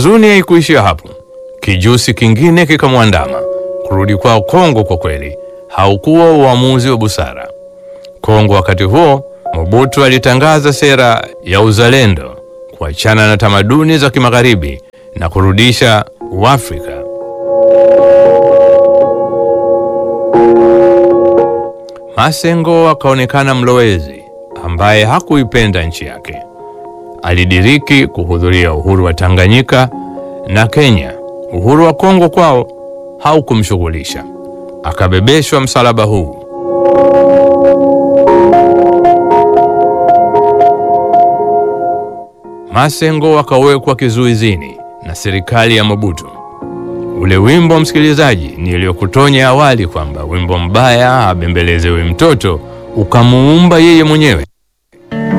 Huzuni haikuishia hapo. Kijusi kingine kikamwandama. Kurudi kwao Kongo kwa kweli haukuwa uamuzi wa busara. Kongo wakati huo, Mobutu alitangaza sera ya uzalendo, kuachana na tamaduni za kimagharibi na kurudisha Uafrika. Masengo akaonekana mlowezi ambaye hakuipenda nchi yake. Alidiriki kuhudhuria uhuru wa Tanganyika na Kenya. Uhuru wa Kongo kwao haukumshughulisha. Akabebeshwa msalaba huu. Masengo akawekwa kizuizini na serikali ya Mobutu. Ule wimbo msikilizaji, niliyokutonya awali kwamba wimbo mbaya abembelezewe mtoto ukamuumba yeye mwenyewe.